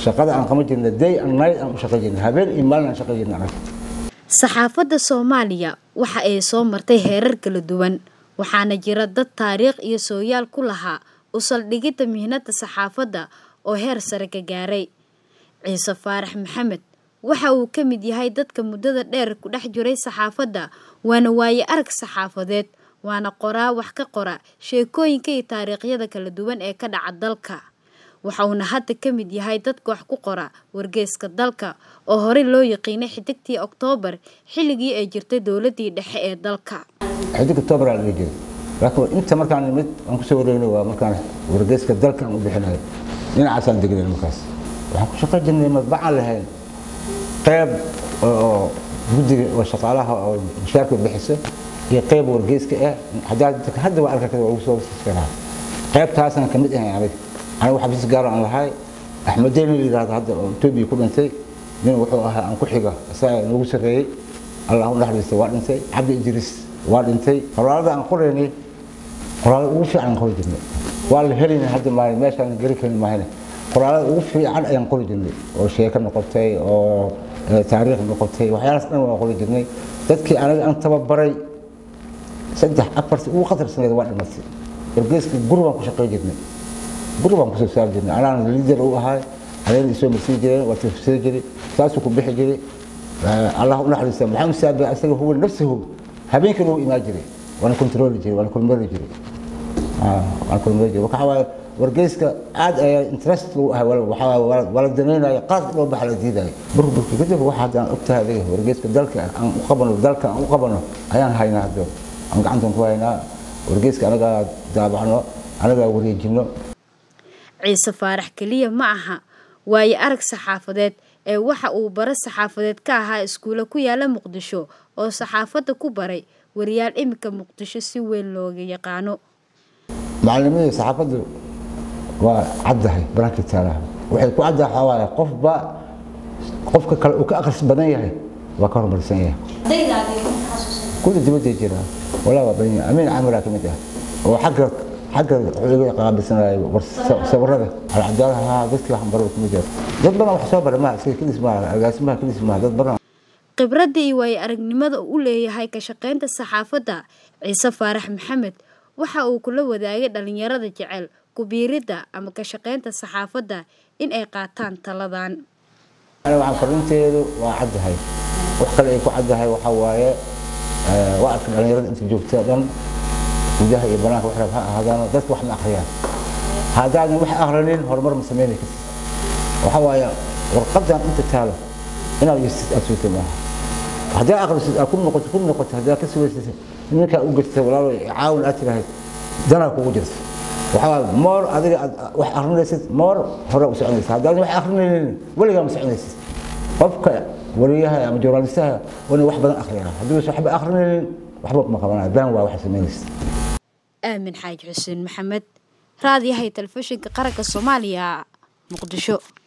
shaqada aan qaban jirna day and night aan u shaqayn jirna habeen iyo maalin aan shaqayn jirna anaga saxaafadda soomaaliya waxa ay soo martay heerar kala duwan waxaana jira dad taariikh iyo sooyaal ku lahaa u saldhigidda mihnada saxaafadda oo heer sare ka gaaray ciise faarax maxamed waxa uu ka mid yahay dadka muddada dheer ku dhex jiray saxaafadda waana waaye arag saxaafadeed waana qoraa wax ka qora sheekooyinka iyo taariikhyada kala duwan ee ka dhaca dalka waxa uuna hadda ka mid yahay dadka wax ku qora wargeyska dalka oo horey loo yaqiinay xidigtii oktoobar xilligii ay jirtay dowladii dhexe ee dalka xidig oktoobar aa laga jiray laakiin inta markaan nimid aan kusoo wareegnay waa markaan wargeyska dalka aan u bixinayo dhinacaasaan degnay markaas waxaan ku shaqayn jirnay madbacaan lahayn qayb oo guddiga oo shaqaalaha oo mushaarka bixiso iyo qayb wargeyska ah hadda waa arka waa ugu soo karaa qaybtaasaan ka mid ahay aniga aniga xafiis gaar aan lahay axmedeen la yidhahdo hadda oo etoobiya ku dhintay nin wuxuu ahaa aan ku xiga isaga noogu sarreeyey allah u naxariista waa dhintay cabdi idriis waa dhintay qoraalada aan qoraynay qoraalada ugu fiican aan qori jirnay waa la helayna hadda maalin meeshaan geli karin maahane qoraalada ugu fiican ayaan qori jirnay oo sheeko noqotay oo taariikh noqotay waxyaalaas dhan waan qori jirnay dadkii aniga aan tababaray saddex afarti ugu khatarsaneed waa dhimatay wargeyska guri baan ku shaqayn jirnay guri baan kusoo saari jirnay anaan liider u ahay anayna isoo marsiin jireen waa tafsiri jiray saasuu ku bixi jiray allah u naxariista maxamed saabe asaga huwa nafsahu habeenkii loo imaan jiray waana kontrooli jiray waana kulmari jiray waana kulmari jiray waxa waaye wargeyska aad ayaa interest lagu ahay waa la danaynaya qaas loo baxa la diidaya burburki kadib waxa hadda aan ogtahay adiga wargeyska dalka aan u qabano dalka aan u qabano ayaan haynaa hadda aan gacantan ku haynaa wargeyska anagaa daabacno anagaa wareejino ciise faarax keliya ma aha waayo arag saxaafadeed ee waxa uu bare saxaafadeed ka ahaa iskuulo ku yaala muqdisho oo saxaafadda ku baray wariyaal iminka muqdisho si weyn looga yaqaano macalimiinta saxaafaddu waa caddahay banaanka taalaha waxay ku caddahay waxaa waaye qofba qofka kale uu ka akhris badan yahay waa ka horumarsan yahay kuda dibadday jiraa walaa waa badan yahay amiin camiraa ka mid ah oo xagga xagga wuxuu iga qaabilsanaya sawirada alcadaalaha dadkii wax baro kuma jira dad badan wax soo bara maaha iska kelis maaha agaasimaha kelis maaha dad badan khibradda iyo waayo aragnimada uu leeyahay ka shaqaynta saxaafadda ciise faarax maxamed waxa uu kula wadaagay dhalinyarada jecel kubiiridda ama ka shaqaynta saxaafadda in ay qaataan taladan waxaan fariinteedu waa caddahay wax kale ay ku caddahay waxaa waaye waa arka dhalinyarada inta joogta dhan gudaha iyo banaanka wax ha ahaadaan dadka wax ma akhriyaan haddaadan wax akhrinin horumar ma samayni kartid waxa waaye warqadan inta taalo inaad yestid aad sugta maaha haddaa akhrisid aad ku noqoto ku noqoto haddaa ka sugaysad ninkaa u gestay walaalo caawin aad tirahayd danaa kugu jirta waxa waaye moor adiga aad wax akhrinaysid moor hore u soconaysa haddaadan wax akhrinaynin weligaa ma soconaysid qofka wariyaha ama journalistaha waa inay wax badan akhriyaan haddii waxba akhrinaynin waxba kuma qabanaya baan waa waxa samaynaysa aamin xaaji xuseen maxamed raadiyahay telefishinka qaranka soomaaliya muqdisho